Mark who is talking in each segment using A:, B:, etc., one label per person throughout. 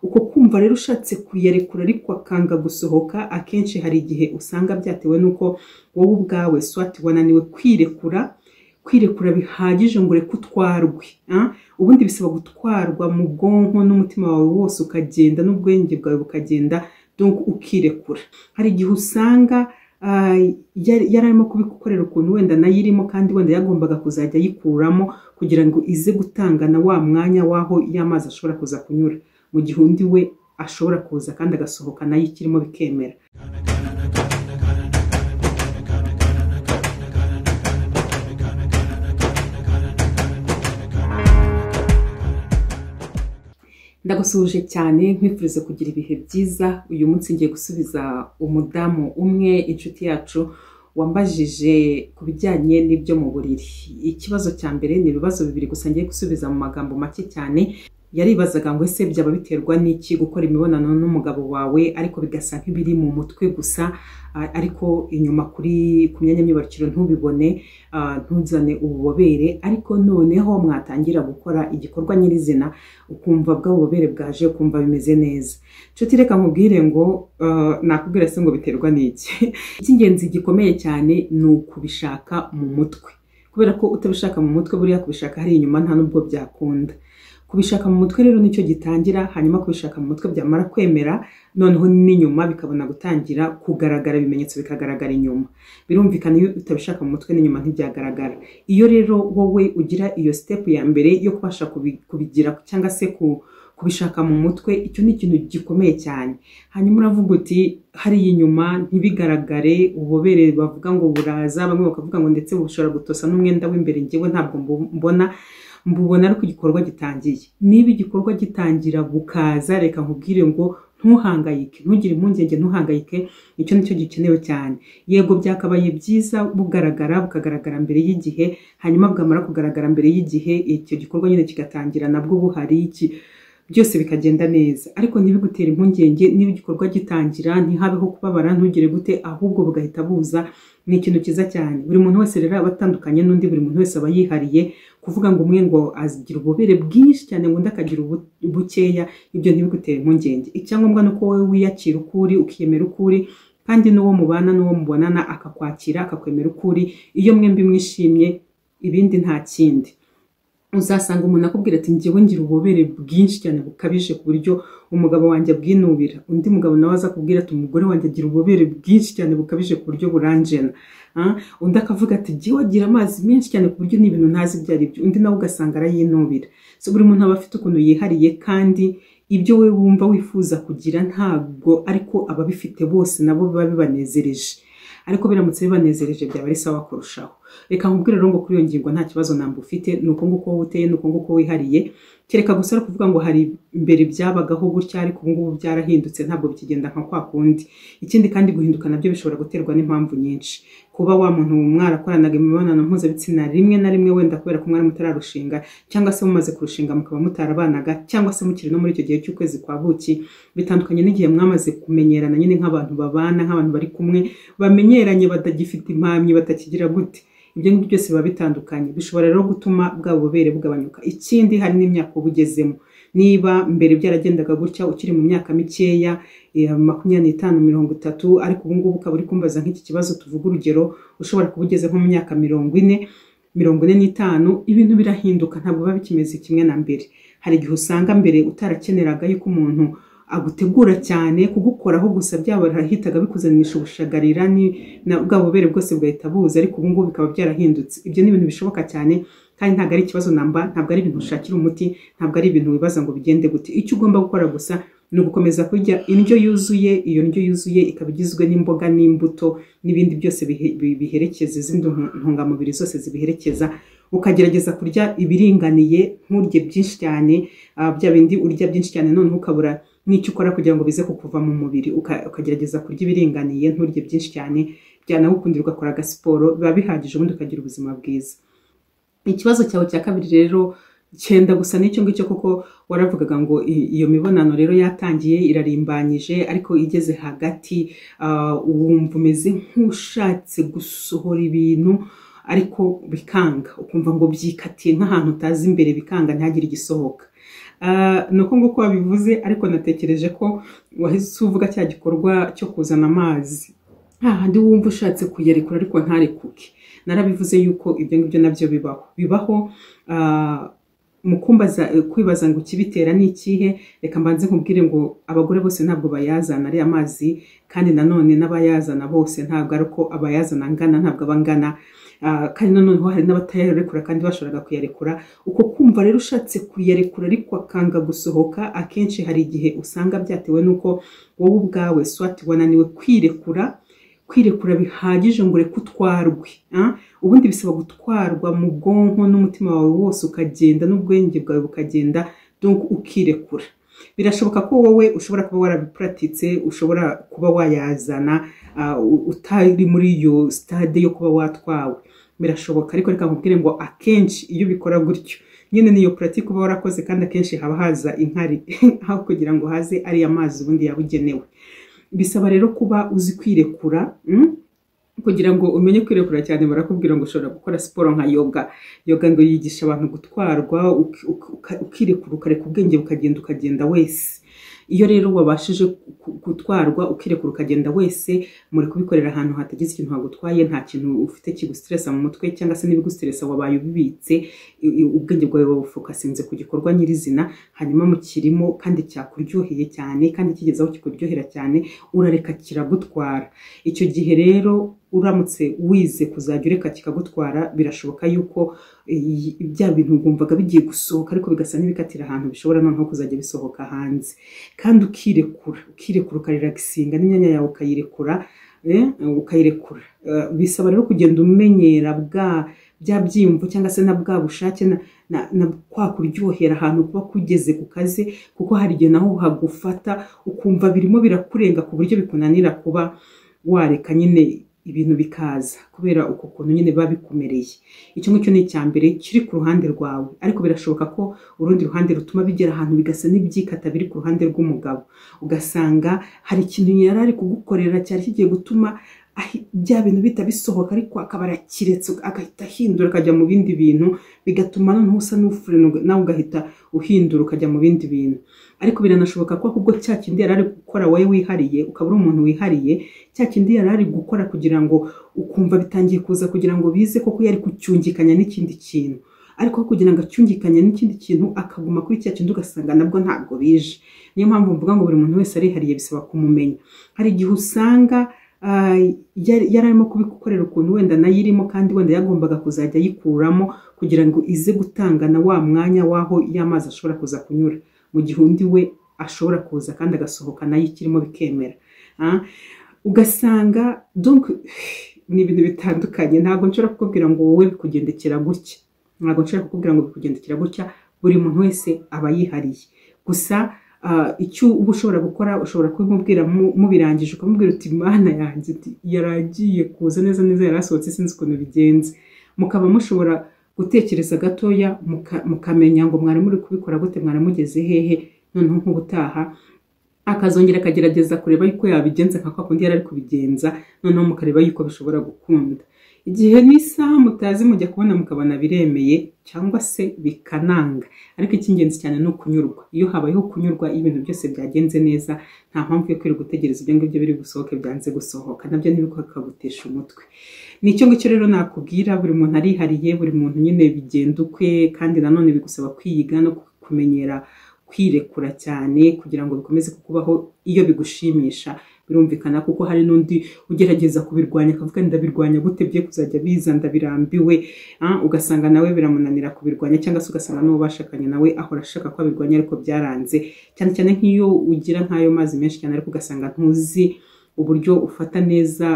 A: uko kumva rero ushatse kuyarekura ariko akanga gusohoka akenshi hari igihe usanga byatewe n'uko wowe ubwawe swati wananiwe kwirekura kwirekura bihagije ngo ureke utwarwe ah? ubundi bisaba gutwarwa mu bwonko n'umutima wawe wose ukagenda n'ubwenge bwawe bukagenda donc ukirekura hari igihe usanga ah, yari yari arimo kubigukorera ukuntu wenda nayo irimo kandi wenda yagombaga kuzajya ayikuramo kugira ngo ize gutangana wa mwanya w'aho y'amazi ashobora kuza kunyura mu gihe undi we ashobora kuza kandi agasohoka nayo ikirimo bikemera ndagusuje cyane nkwifuriza kugira ibihe byiza uyu munsi ngiye gusubiza umudamu umwe inshuti yacu wambajije ku bijyanye n'ibyo mu buriri ikibazo cya mbere ni ibibazo bibiri gusa ngiye gusubiza mu magambo make cyane yaribazaga ngo ese byaba biterwa n'iki gukora imibonano n'umugabo wawe ariko bigasa nk'ibiri mu mutwe gusa a- ariko inyuma kuri ku myanya myibarukiro ntubibone a, ntuzane ububobere ariko noneho mwatangira gukora igikorwa nyirizina ukumva bwa bubobere bwaje ukumva bimeze neza nshuti reka nkubwire ngo uh, nakubwira se ngo biterwa n'iki icy'ingenzi gikomeye cyane ni ukubishaka mu mutwe kubera ko utabishaka mu mutwe buriya kubishaka hari inyuma nta n'ubwo byakunda kubishaka mu mutwe rero nicyo gitangira hanyuma kubishaka mu mutwe byamara kwemera noneho n'inyuma bikabona gutangira kugaragara ibimenyetso bikagaragara inyuma birumvikana iyo utabishaka mu mutwe n'inyuma ntibyagaragara iyo rero wowe ugira iyo sitepu ya mbere yo kubasha kubi- kubigira cyangwa se ku kubishaka mu mutwe icyo ni ikintu gikomeye cyane hanyuma uravuga uti hariya inyuma ntibigaragare ububobere bavuga ngo buraza bamwe bakavuga ngo ndetse bushobora gutosa n'umwenda w'imbere ngewe ntabwo mbu- mbona mbubona ariko igikorwa gitangiye niba igikorwa gitangira bukaza reka nkubwire ngo ntuhangayike ntugire impungenge ntuhangayike icyo nicyo gikenewe cyane yego byakabaye byiza bugaragara bukagaragara mbere y'igihe hanyuma bwamara kugaragara mbere y'igihe icyo gikorwa nyine kigatangira nabwo buhari iki byose bikagenda neza ariko ntibigutere impungenge niba igikorwa gitangira ntihabeho kubabara ntugire gute ahubwo bugahita buza ni ikintu cyiza cyane buri muntu wese rero aba atandukanye n'undi buri muntu wese aba yihariye kuvuga ngo umwe ngo agira ububobere bwinshi cyane ngo undi akagira ubu- bukeya ibyo ntibigutere impungenge icyangombwa ni uko wowe wiyakira uko uri ukiyemera uko uri kandi n'uwo mubana n'uwo mubonana akakwakira akakwemera uko uri iyo mwembi mwishimye ibindi nta kindi uzasanga umuntu akubwira ati njyewe ngira ububobere bwinshi cyane bukabije ku buryo umugabo wanjye abwinubira undi mugabo nawe aza kubwira ati umugore wanjye agira ububobere bwinshi cyane bukabije ku buryo buranjena Ah, undi akavuga ati njyewe agira amazi menshi cyane ku buryo n'ibintu ntazi ibyo ari byo undi nawe ugasanga arayinubira so buri muntu aba afite ukuntu yihariye kandi ibyo we wumva wifuza kugira ntabwo ariko ababifite bose nabo biba bibanezereje ariko biramutse bibanezereje byaba ari sawa kurushaho reka nkubwire rero ngo kuri iyo ngingo nta kibazo namba ufite ni uko nguko wowe uteye ni uko nguko wihariye kereka gusa ari ukuvuga ngo hari mbere byabagaho gutya ariko ubu ngubu byarahindutse ntabwo bikigenda nka kwa kundi ikindi kandi guhinduka nabyo bishobora guterwa n'impamvu nyinshi kuba wa muntu mwarakoranaga imibonano mpuzabitsina rimwe na rimwe wenda kubera ko mwari mutararushinga cyangwa se mumaze kurushinga mukaba mutarabanaga cyangwa se mukiri no muri icyo gihe cy'ukwezi kwa buki bitandukanye n'igihe mwamaze kumenyerana nyine nk'abantu babana nk'abantu bari kumwe bamenyeranye batagifite impamyi batakigira gute ibyo ngibyo byose biba bitandukanye bishobora rero gutuma bwa bubobere bugabanyuka ikindi hari n'imyaka uba ugezemo niba mbere byaragendaga gutya ukiri mu myaka mikeya eh, makumyabiri n'itanu mirongo itatu ariko ubu ngubu ukaba uri kumbaza nk'iki kibazo tuvuga urugero ushobora kuba ugeze nko mu myaka mirongo ine mirongo ine n'itanu ibintu birahinduka ntabwo biba bikimeze kimwe na mbere hari igihe usanga mbere utarakeneraga yuko umuntu agutegura cyane kugukoraho gusa byarahitaga bikuzanimisha ubushagarira ni- na- bwa bubere bwose bugahita buza ariko ubu ngubu bikaba byarahindutse ibyo ni ibintu bishoboka cyane kandi ntabwo ari ikibazo namba ntabwo ari ibintu ushakira umuti ntabwo ari ibintu wibaza ngo bigende gute icyo ugomba gukora gusa ni ugukomeza kurya indyo yuzuye iyo ndyo yuzuye ikaba igizwe n'imboga n'imbuto n'ibindi byose bihe- bi- biherekeza izindi ntu- ntungamubiri zose zibiherekeza ukagerageza kurya ibiringaniye nturye byinshi cyane ah, bya bindi urya byinshi cyane noneho ukabura n'icyo ukora kugira ngo bize kukuva mu mubiri uka- ukagerageza kurya ibiringaniye nturye byinshi cyane byanagukundira ugakora agasiporo biba bihagije ubundi ukagira ubuzima bwiza ikibazo cyawe cya kabiri rero cyenda gusa n'icyo ngicyo kuko waravugaga ngo i- iyo mibonano rero yatangiye irarimbanyije ariko igeze hagati ah, wumva umeze nk'ushatse gusohora ibintu ariko bikanga ukumva ngo byikatiye nk'ahantu utazi imbere bikanga ntihagire igisohoka ni uko nguko wabivuze ariko natekereje ko wahise uvuga cya gikorwa cyo kuzana amazi hahandi wumva ushatse kuyarekura ariko ntarekuke narabivuze yuko ibyo ngibyo nabyo bibaho bibaho mu kumbaza kwibaza ngo ikibitera ni ikihe reka mbanze nkubwire ngo abagore bose ntabwo bayazana ariya mazi kandi nanone n'abayazana bose ntabwo ari uko abayazana angana ntabwo aba angana kandi nanone hari n'abatayarekura kandi bashoboraga kuyarekura uko kumva rero ushatse kuyarekura ariko akanga gusohoka akenshi hari igihe usanga byatewe n'uko wowe ubwawe swati wananiwe kwirekura kwirekura bihagije ngo ureke utwarwe ubundi bisaba gutwarwa mu bwonko n'umutima wawe wose ukagenda n'ubwenge bwawe bukagenda ukirekura birashoboka ko wowe ushobora kuba warabipuratitse ushobora kuba wayazana utari muri iyo sitade yo kuba watwawe birashoboka ariko reka nkubwire ngo akenshi iyo ubikora gutyo nyine niyo puratike uba warakoze kandi akenshi haba haza inkari aho kugira ngo haze ariya mazi ubundi yabugenewe bisaba rero kuba uzi kwirekura kugira ngo umenye kwirekura cyane barakubwira ngo ushobora gukora siporo nka yoga yoga ngo yigisha abantu gutwarwa ukirekura ukareka ubwenge bukagenda ukagenda wese iyo rero wabashije gutwarwa ukirekura ukagenda wese muri kubikorera ahantu hatagize ikintu hagutwaye nta kintu ufite kigusitiresa mu mutwe cyangwa se n'ibigusitiresa wabaye ubibitse ubwenge bwawe babufokasinze ku gikorwa nyirizina hanyuma mukirimo kandi cyakuryoheye cyane kandi kigeze aho kikuryohera cyane urareka kiragutwara icyo gihe rero uramutse wize kuzajya ureka kikagutwara birashoboka yuko bya bintu wumvaga bigiye gusohoka ariko bigasa n'ibikatira ahantu bishobora noneho kuzajya bisohoka hanze kandi ukirekura ukirekura ukariragisinga n'imyanya yawe ukayirekura ukayirekura bisaba rero kugenda umenyera bwa bya byiyumvo cyangwa se na bwa bushake na kwa kuryohera ahantu kuba kugeze ku kazi kuko hari igihe naho hagufata ukumva birimo birakurenga ku buryo bikunanira kuba wareka nyine ibintu bikaza kubera uko kuntu nyine biba bikumereye icyo ngicyo ni icya mbere kiri ku ruhande rwawe ariko birashoboka ko urundi ruhande rutuma bigera ahantu bigasa n'ibyikata biri ku ruhande rw'umugabo ugasanga hari ikintu yari ari kugukorera cyari kigiye gutuma bya bintu bihita bisohoka ariko akaba arakiretse agahita ahindura akajya mu bindi bintu bigatuma noneho usa n'ufure nawe ugahita uhindura ukajya mu bindi bintu ariko biranashoboka ko ahubwo cya kindi yari ari gukora wowe wihariye ukaba uri umuntu wihariye cya kindi yari ari gukora kugira ngo ukumva bitangiye kuza kugira ngo bize koko yari kucyungikanya n'ikindi kintu ariko kugira ngo acyungikanye n'ikindi kintu akaguma kuri cya kindi ugasanga nabwo ntabwo bije niyo mpamvu mvuga ngo buri muntu wese arihariye bisaba kumumenya hari igihe usanga yari arimo kubigukorera ukuntu wenda nayo irimo kandi wenda yagombaga kuzajya ayikuramo kugira ngo ize gutangana wa mwanya w'aho y'amazi ashobora kuza kunyura mu gihe undi we ashobora kuza kandi agasohoka nayo ikirimo bikemera ugasanga ni ibintu bitandukanye ntabwo nshobora kukubwira ngo wowe bikugendekera gutya ntabwo nshobora kukubwira ngo bikugendekera gutya buri muntu wese aba yihariye gusa icyo uba ushobora gukora ushobora kubimubwira mubirangije ukamubwira uti mana yanjye yaragiye kuza neza neza yari asohotse sinzi ukuntu bigenze mukaba mushobora gutekereza gatoya mukamenya ngo mwari muri kubikora gute mwari mugeze hehe noneho nk'ubutaha akazongera akagerageza kureba yuko yabigenza nka kundi yari ari kubigenza noneho mukareba yuko bishobora gukunda igihe n'isaha mutazi mujya kubona mukabona biremeye cyangwa se bikananga ariko icy'ingenzi cyane ni ukunyurwa iyo habayeho kunyurwa iyo ibintu byose byagenze neza nta mpamvu yo kwirirwa gutegereza ibyo ngibyo biri busohoke byanze gusohoka nabyo ntibikagutesha umutwe ni icyo ngicyo rero nakubwira buri muntu arihariye buri muntu nyine bigenda ukwe kandi nanone bigusaba kwiyiga no kumenyera kwirekura cyane kugira ngo bikomeze kukubaho iyo bigushimisha birumvikana kuko hari n'undi ugerageza kubirwanya akavuga ndabirwanya gute bye kuzajya biza ndabirambiwe ugasanga nawe biramunanira kubirwanya cyangwa se ugasanga n'uwo bashakanye nawe ahora ashaka ko abirwanya ariko byaranze cyane cyane nk'iyo ugira nk'ayo mazi menshi cyane ariko ugasanga ntuzi uburyo ufata neza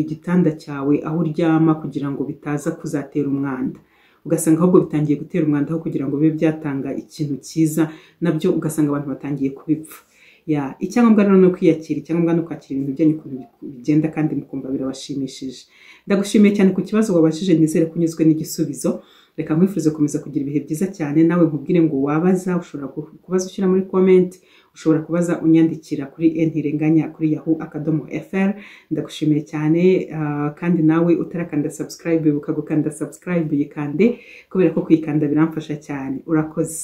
A: igitanda cyawe aho uryama kugira ngo bitaza kuzatera umwanda ugasanga ahubwo bitangiye gutera umwanda aho kugira ngo bibe byatanga ikintu cyiza nabyo ugasanga abantu batangiye kubipfa ya icyangombwa rero ni ukwiyakira icyangombwa ni ukwakira ibintu byanyu ukuntu bigenda kandi mukumva birabashimishije ndagushimiye cyane ku kibazo wabashije nizere ko unyuzwe n'igisubizo reka nkwifurize gukomeza kugira ibihe byiza cyane nawe nkubwire ngo wabaza ushobora kubaza ushyira muri komenti ushobora kubaza unyandikira kuri ntirenganya kuri yahu akadomo fr ndagushimiye cyane kandi nawe utarakanda subscribe ibuka gukanda subscribe yikande kubera ko kuyikanda biramfasha cyane urakoze